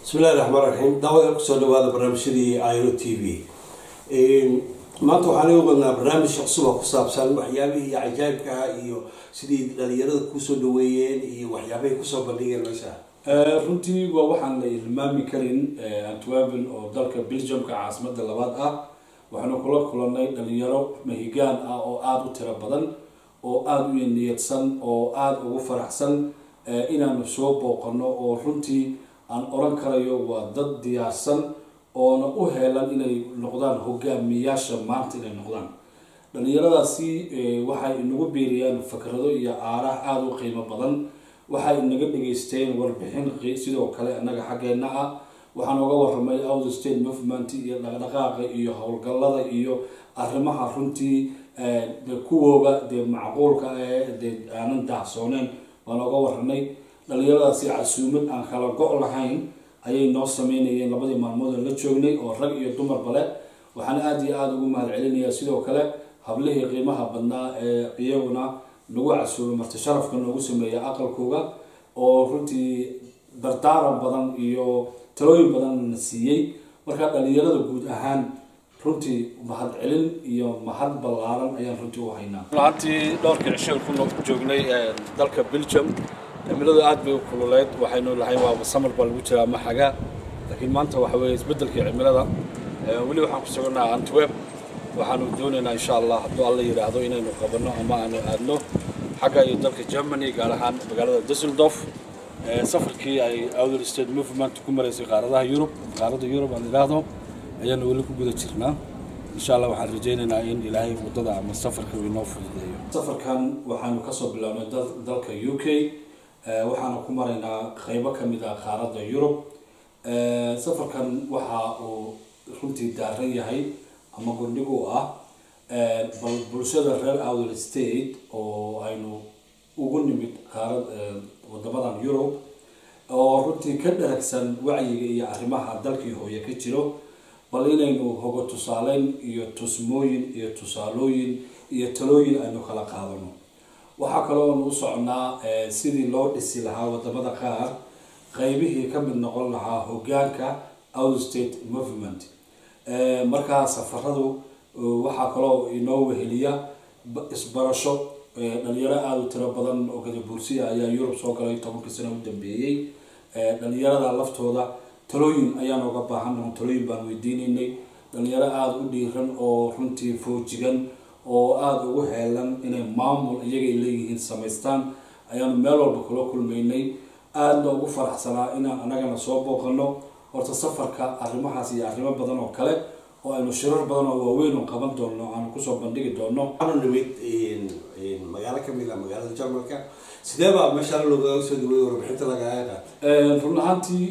bismillahi raxmaan raxiim daawada kusoo dhawaada barnaamijyadii iro t v maanta waxaan iga wadnaa barnaamij cusub oo ku saabsan waxyaabihii cajaayibkaha iyo sidii dhalinyarada kusoo dhaweeyeen iyo waxyaabahay kusoo bandhigeen meesha runtii waa waxaan la ilmaami karin antwerpen oo dalka belgiumka caasimada labaad ah waxaanu kula kulanay dhalinyaro mahigaan ah oo aada u tiro badan oo aada u niyadsan oo aada ugu faraxsan inaanu soo booqano oo runtii aan oran karayo waa dad diyaarsan oona u heelan inay noqdaan hogaamiyaasha maanta inay noqdaan dhalinyaradaasi waxay inagu biiriyaan fakrado iyo aaraha aada u qiimo badan waxay inaga dhageysteen warbixin sidoo kale annaga xaggeena ah waxaan oga waramay out state movement iyo dhaqdhaqaaqa iyo howlgallada iyo arrimaha runtii de kuwooga dee macquulka ee dee aanan daahsooneen waan oga waranay dhalinyaradaasi casuumad aan kala go' lahayn ayay noo sameynayeen labadii maalmood la joognay oo rag iyo dumarba leh waxaan aada iyo aada ugu mahad celinayaa sidoo kale hablihii qiimaha badnaa ee iyaguna lagu casuumay marti sharafka noogu sameeya aqalkooga oo runtii dardaaran badan iyo talooyin badan na siiyey markaa dhalinyarada guud ahaan runtii mahad celin iyo mahad ballaaran ayaan runtii u haynaa runtii dhowrkii cisho ku joognay dalka belgium cimiladu aada bay u kululeyd waxaynu lahayn waaba samar baa lagu jiraa maxaga laakiin maanta waxa weeye isbeddelkii cimilada weli waxaan ku sugannaha antwerp waxaanu doonaynaa insha allah hadduu alla yidhaahdo inaynu qabanno ama aanu aadno xagga iyo dalka germany gaar ahaan magaalada dusseldorf safarkii ay outer state movement ku maraysay qaaradaha yurub qaaradda yurub aan idhaahdo ayaanu weli ku guda jirnaa insha allah waxaan rajaynaynaa in ilaahay waddada ama safarka uu inoo fududeeyo safarkan waxaanu kasoo bilownay dalka u k waxaana ku maraynaa qeybo ka mid ah qaaradda yurub safarkan waxa uu runtii daaran yahay ama gundhig u ah bal bulshada reer outer state oo aynu ugu nimid qaarad wadamadan yurub oo runtii ka dharagsan wacyiga iyo arrimaha dalkii hooye ka jiro bal inaynu hogo tusaaleyn iyo tusmooyin iyo tusaalooyin iyo talooyin aynu kala qaadano waxaa kalooanu u socnaa sidii loo dhisi lahaa wadamada qaar qeybihii ka mid noqon lahaa hogaanka out state movement markaa safaradu waxaa kaloo inoo weheliya isbarasho dhalinyaro aada u tiro badan oo gadabuursiya ayaa yurub soo galay tobankii sano u dambeeyey dhalinyarada laftooda talooyin ayaan oga baahan talooyin baan weydiinaynay dhalinyaro aada u dhiiran oo runtii foojigan oo aada ugu heelan inay maamul iyagay leeyihiin samaystaan ayaanu meel walba kula kulmaynay aadna ugu faraxsanaa inaan anagana soo booqano horta safarka arrimahaas iyo arrimo badan oo kale oo aynu shirar badan oo waaweyn oo qaban doono aanu kusoo bandhigi doono waxaanu nimid magaalo kamid ah magaalada jarmalka sidee baa meeshaan loogaga soo dhaweeyey warbixinta lagaga qaatay run ahaantii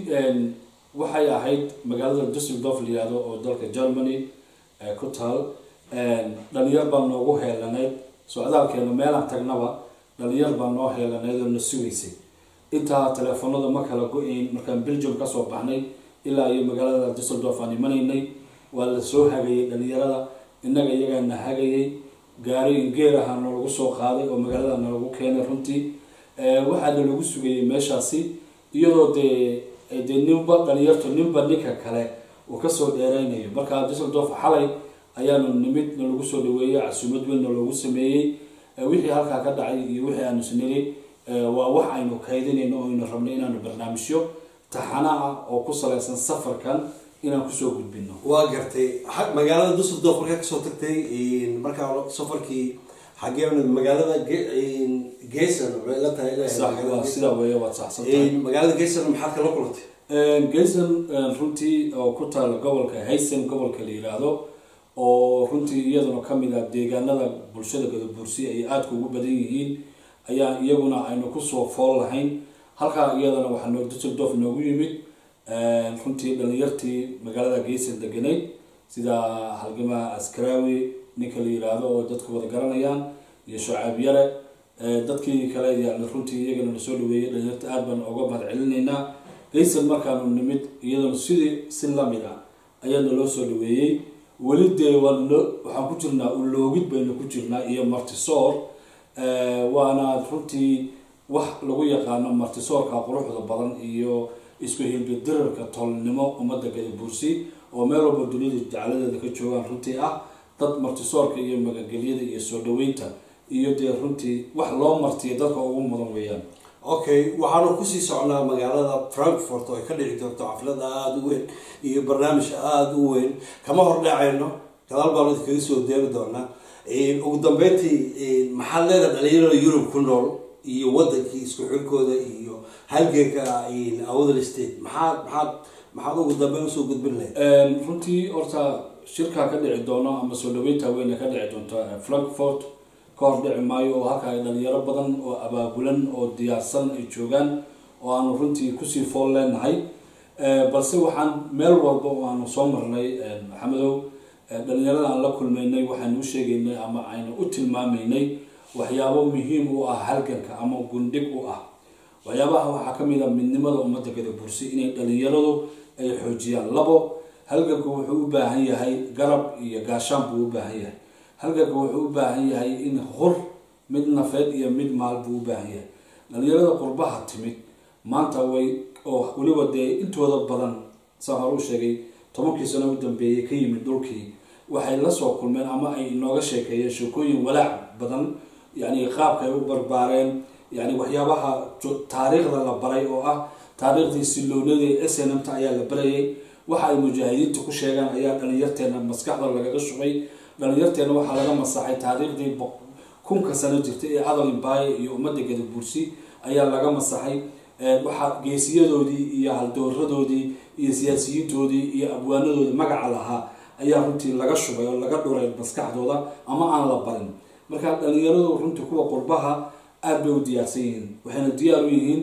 waxay ahayd magaalada dusseldorf la yihahdo oo dalka germany ku taal dhalinyar baa noogu heelanayd socdaalkeena meelaan tagnaba dhalinyar baa noo heelanayd oo na sugaysay intaa teleefanada ma kala go-ayn markaan belgium kasoo baxnay ilaa iyo magaalada dusseldorf aan imanaynay waa la soo hagayay dhalinyarada innaga iyagaa na hagayay gaari ingeer ahaa nalagu soo qaaday oo magaalada nalagu keenay runtii waxaana lagu sugayay meeshaasi iyadoo dee dee ninba dhalinyartu ninba ninka kale uu kasoo dheereynayo markaa dusseldorf xalay ayaanu nimid nalagu soo dhaweeyey casuumad weynna loogu sameeyey wixii halkaa ka dhacay iyo wixii aanu sniri waa wax aynu kaydinayno oo aynu rabno inaanu barnaamijyo taxana ah oo ku saleysan safarkan inaan kusoo gudbino waa gartay magaalada dusseldorf markaa kasoo tagtay markaa safarkii xagee magaalada gesan waxay la tahay waa sidaa weeye waad saxsantahay magaalada gesan maxaad kala kulantay gayson runtii oo ku taala gobolka haysen gobolka la yiraahdo oo runtii iyaduna kamid ah deegaanada bulshada gadabuursiya ay aadka ugu badan yihiin ayaa iyaguna aynu kusoo fool lahayn halkaa iyadana waxaa noo dusseldorf noogu yimid runtii dhalinyartii magaalada geysan deganayd sida halgamaha askaraawi ninka la yiraahdo oo dadku wada garanayaan iyo shacaab yare dadkii kale ayaa runtii iyagana nasoo dhaweeyay dhalinyarta aad baan oga mahad celinaynaa geysan markaanu nimid iyaduna sidii si lamid ah ayaa naloo soo dhaweeyey weli dee waan waxaan ku jirnaa uloogid baynu ku jirnaa iyo martisoor waana runtii wax lagu yaqaano martisoorka quruxda badan iyo isku hilbidirarka tolnimo ummadda gadabuursi oo meel walba duniyada jecladeeda ka joogaan runtii ah dad martisoorka iyo magangelyada iyo soo dhaweynta iyo dee runtii wax loo martiya dadka ugu mudan weeyaan okay waxaanu kusii socnaa magaalada frankfort oo ay ka dhici doonto xaflad aada u weyn iyo barnaamij aada u weyn kama hordhacayno gadaal baanu idinkaga soo deeri doonaa ugu dambeyntii maxaad leedahay dhalinyarada yurub ku nool iyo wadankii isku xilkooda iyo halgeeka awdal state maxaad maxaad maxaad ugu dambeyn usoo gudbin lahayd runtii horta shirkaa ka dhici doono ama soo dhaweynta weyne ka dhici doonto frankfort ka hor dhici maayo oo halka ay dhalinyaro badan oo abaabulan oo diyaarsan ay joogaan oo aanu runtii kusii fool leenahay balse waxaan meel walba oo aanu soo marnay maxamedow dhalinyarada aan la kulmaynay waxaanu u sheegaynay ama aynu u tilmaamaynay waxyaabo muhiim u ah halganka ama gundhig u ah waxyaabaha waxaa ka mid a midnimada ummadda gadabursi inay dhalinyaradu ay xoojiyaan labo halganku wuxuu u baahan yahay garab iyo gaashaan buu u baahan yahay halganku wuxuu u baahan yahay in hur mid nafeed iyo mid maal buu u baahan yahay dhalinyarada qurbaha timid maanta way oo weliba dee intooda badan saa hore u sheegay tobankii sano u dambeeyay ka yimid dhulkii waxay la soo kulmeen ama ay inooga sheekeeyeen sheekooyin walaac badan yacni qaabka ay u barbaareen yani waxyaabaha taariikhda la baray oo ah taariikhdii siloonadii snmta ayaa la barayay waxa ay mujaahidiinta ku sheegaan ayaa dhalinyarteena maskaxda lagaga shubay dhalinyarteena waxaa laga masaxay taariikhdii kunka sano jirtay ee adal imbaye iyo ummadda gadabuursi ayaa laga masaxay waxaa geesiyadoodii iyo haldooradoodii iyo siyaasiyiintoodii iyo abwaanadoodii magaca lahaa ayaa runtii laga shubay oo laga dhuray maskaxdooda ama aan la barin marka dhalinyaradu runtii kuwa qurbaha aada bay u diyaarsan yihiin waxayna diyaar u yihiin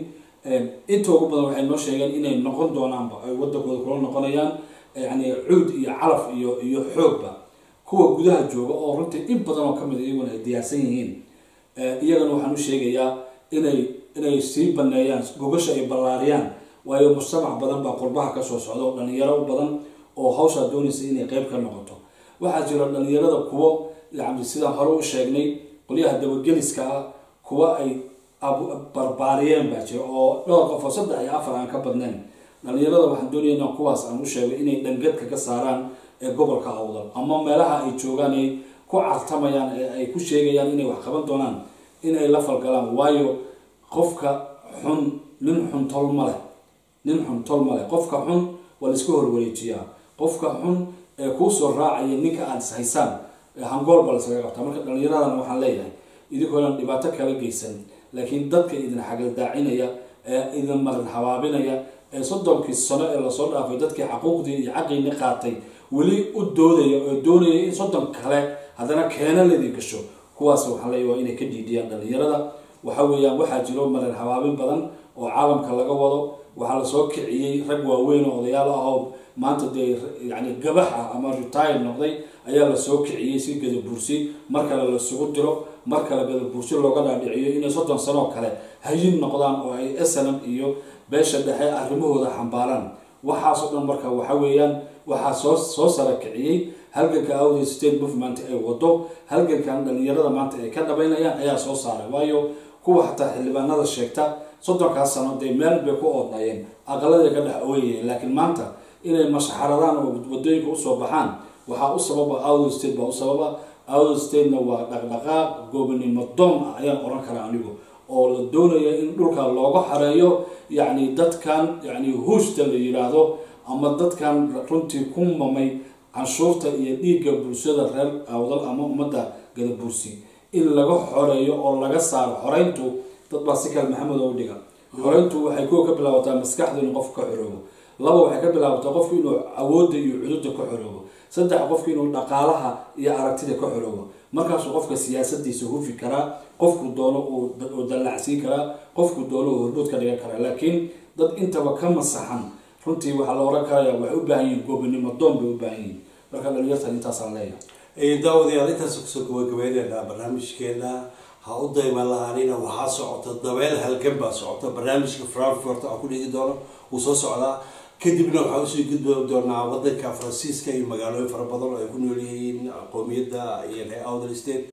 inta ugu badan waxay noo sheegeen inay noqon doonaanba ay wadankooda kula noqonayaan yani cuud iyo calaf iyo iyo xoogba kuwa gudaha jooga oo runtii in badan oo kamid iyaguna ay diyaarsan yihiin iyagana waxaan u sheegayaa inay inay sii baneeyaan gogasha ay ballaariyaan waayo mujtamac badan baa qurbaha kasoo socda oo dhalinyaro badan oo hawshaa doonaysa inay qeyb ka noqoto waxaa jira dhalinyarada kuwo yani sidaan hore u sheegnay qolyaha dabageliska ah kuwa ay barbaariyeen baa jira oo dhowr qof oo saddex iyo afar aan ka badnayn dhalinyarada waxaan doonaya inaan kuwaas aan u sheego inay dhangadka ka saaraan ee gobolka awdal ama meelaha ay joogaan ay ku cartamayaan ee ay ku sheegayaan inay wax qaban doonaan in ay la falgalaan waayo qofka xun nin xun tol ma leh nin xun tol ma leh qofka xun waa la iska horwareejiyaa qofka xun ee kuusoo raacaya ninka aada is haysaan hangool baa lasaga qabtaa marka dhallinyaradan waxaan leeyahay idinkoodan dhibaato kala geysan laakiin dadka idin xagaldaacinaya ee idin marin habaabinaya ee soddonkii sano ee lasoo dhaafay dadkii xaquuqdii iyo xaqiini qaatay weli u doodaya oo doonaya in soddon kale haddana keena laydin gasho kuwaas waxaan leeyahay waa inay ka dhiidhiyaan dhallinyarada waxa weeyaan waxaa jiro marin habaabin badan oo caalamka laga wado waxaa lasoo kiciyey rag waaweyn oo odayaal ah oo maanta dee yani gabax ah ama retire noqday ayaa lasoo kiciyey si gadabuursi mar kale lasugu diro mar kale gadabuursi looga dhaadhiciyo inay soddon sanoo kale hayin noqdaan oo ay snm iyo beesha dhexe arrimahooda xambaaraan waxaasoo dhan marka waxa weeyaan waxaa soo soo sara kiciyey halganka awday state movement ay wado halgankan dhalinyarada maanta ay ka dhabaynayaan ayaa soo saaray waayo kuwa xataa xildhibaanada sheegta soddonkaas sano dee meel bay ku oodnayeen aqaladay ka dhex ooyayeen laakiin maanta inay mashaxaradaan oo wadooyinka usoo baxaan waxaa u sababa awday state baa u sababa awday statena waa dhaqdhaqaaq goobnimo doon ah ayaan oran karaa anigu oo la doonaya in dhulka looga xareeyo yacni dadkan yacni huushta la yidhaahdo ama dadkan runtii ku mamay canshuurta iyo dhiigga bulshada reer awdal ama ummadda gadabursi in laga xoreeyo oo laga saaro xoreyntu dad baa si kale maxamed oo dhiga xoreyntu waxay kuwa ka bilaabataa maskaxda inuu qofku ka xoroobo laba waxay ka bilaabataa qofku inuu awoodda iyo cudurda ka xoroobo saddex qofku inuu dhaqaalaha iyo aragtida ka xoroobo markaasuu qofka siyaasadiisa hufi karaa qofku doono uu dallacsiin karaa qofku doono uu hormuud ka dhigan karaa laakiin dad intaba ka masaxan runtii waxaa la oran karaya waxay u baahan yihiin goobinimo doon bay u baahan yihiin marka dhalinyartan intaasaan leeyahay daawadayaal intaas kusoo gabagabayneynaa barnaamijkeena ha u dayma lahaanina waxaa socota dabeel halgan baa socota barnaamijka frankfort aan ku dhigi doono wuu soo socdaa kadibna waxaa usii gudbi doonaa wadanka faransiiska iyo magaalooyin fara badan oo ay ku nool yihiin qoomiyadda iyo ree outer state